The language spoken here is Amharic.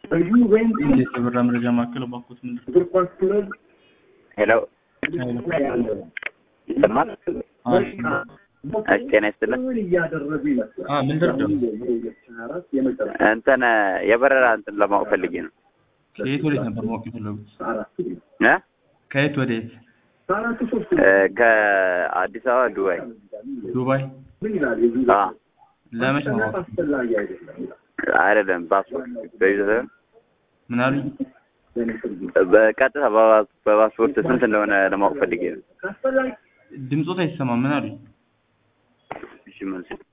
እንዴት የበራ መረጃ ማዕከል ባኮት ምንድን ሄሎ ይሰማል? እሺ ጤና ይስጥልን። ምን ደርደው እንትን የበረራ እንትን ለማወቅ ፈልጌ ነው ከየት ወዴት ነበር ማወቅ የፈለጉት? እ ከየት ወዴት? እ ከአዲስ አበባ ዱባይ። ዱባይ። አ ለመቼ ነው ማወቅ? አይደለም ፓስፖርት በቪዛ ሳይሆን ምን አሉኝ? በቀጥታ በባ- በፓስፖርት ስንት እንደሆነ ለማወቅ ፈልጌ ነው። ድምፆት አይሰማም። ምን አሉኝ? እሺ መልስ